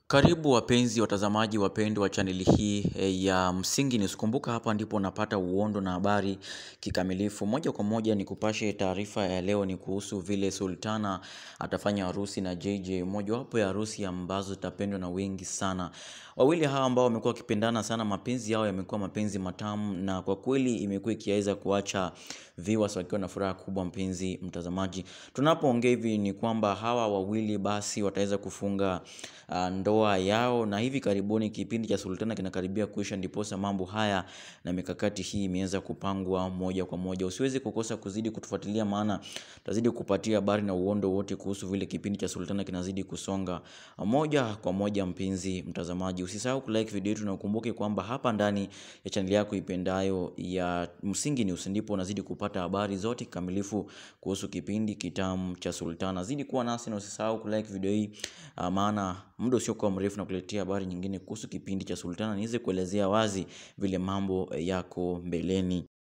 Karibu wapenzi watazamaji wapendwa wa chaneli hii ya Msingi News. Kumbuka hapa ndipo unapata uondo na habari kikamilifu. Moja kwa moja ni kupashe taarifa ya leo ni kuhusu vile Sultana atafanya harusi na JJ. Mojawapo ya harusi ambazo zitapendwa na wengi sana. Wawili hawa ambao wamekuwa wakipendana sana, mapenzi yao yamekuwa mapenzi matamu na kwa kweli imekuwa ikiweza kuacha viewers wakiwa na furaha kubwa, mpenzi mtazamaji. Tunapoongea hivi ni kwamba hawa wawili basi wataweza kufunga uh, ndoa yao na hivi karibuni kipindi cha Sultana kinakaribia kuisha, ndiposa mambo haya na mikakati hii imeweza kupangwa moja kwa moja. Usiwezi kukosa kuzidi kutufuatilia, maana tutazidi kupatia habari na uondo wote kuhusu vile kipindi cha Sultana kinazidi kusonga moja kwa moja. Mpenzi mtazamaji, usisahau kulike video yetu na ukumbuke kwamba hapa ndani ya chaneli yako ipendayo ya Msingi News ndipo unazidi kupata habari zote kikamilifu kuhusu kipindi kitamu cha Sultana. Zidi kuwa nasi na usisahau kulike video hii, uh, maana muda usiokuwa mrefu na kuletea habari nyingine kuhusu kipindi cha Sultana, niweze kuelezea wazi vile mambo yako mbeleni.